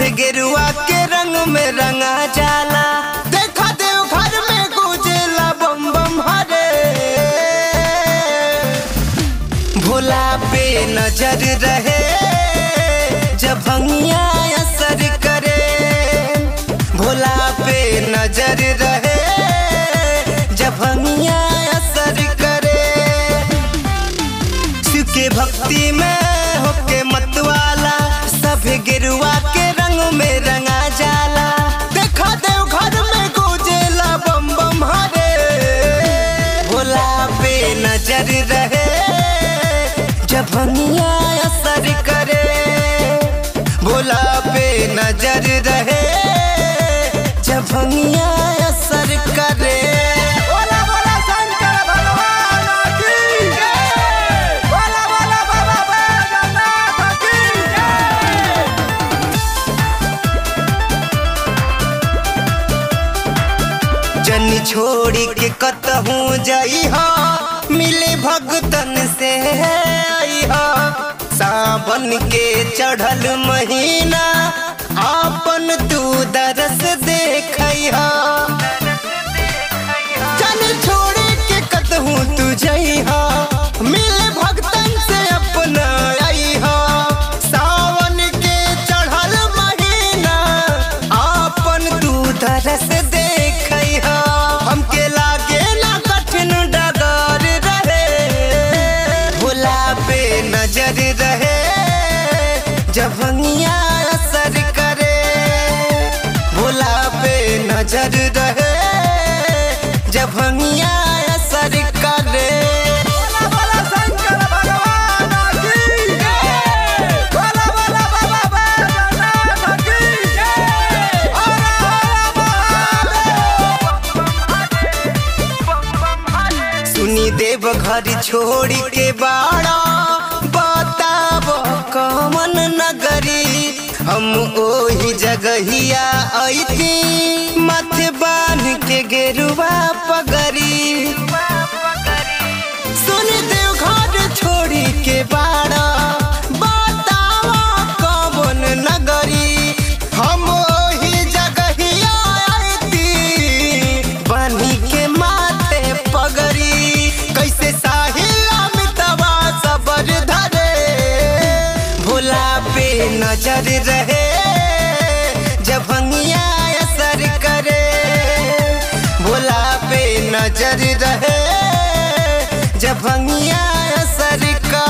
गेरुआ के रंग में रंगा जाला देखा देव घर में गुजेला बम बम हरे भोला पे नजर रहे जब भंगिया असर करे भोला पे नजर रहे जब भंगिया असर करे शिव के भक्ति में होके मतवाला सब गिरुआ के रंग में रंगा जाला देखा देव घर में गुजेला बम बम हरे भोला पे नजर रहे जब भंगिया असर करे भोला पे नजर रहे जब भंगिया असर करे बोला बोला शंकर भगवान की जय बोला बोला बाबा बैजनाथ की जय जनी छोड़ी के कतहूँ जाई हा मिले भगतन से आई हा सावन के चढ़ल महीना आपन तू दरस देखई हा जनी छोड़ी के कतहूँ तू जाई हा मिले भगतन से अपना आई हा सावन के चढ़ल महीना आपन तू दरस देखई हा हमके लागे ना कठिन डगर रहे भोला पे नजर रहे जब भंगिया असर करे भोला पे नजर रहे जब भंगिया असर करे बोला बोला शंकर भगवान की जय बोला बोला बाबा बैजनाथ की जय हर हर महादेव सुनी देव घर छोड़ के बाड़ा बताब कमन नगरी हम ओही जगहिया ऐती माथे बांध के गेरुआ पगरी सुनी देव घर छोड़ी के बाड़ा बतावा कमन नगरी हम ओही जगहिया ऐती बानी के माथे पगरी कैसे साहिल अमितवा सबर धरे भोला पे नजर रहे जब भंगिया असर करे भोला पे नजर रहे जब भंगिया असर करे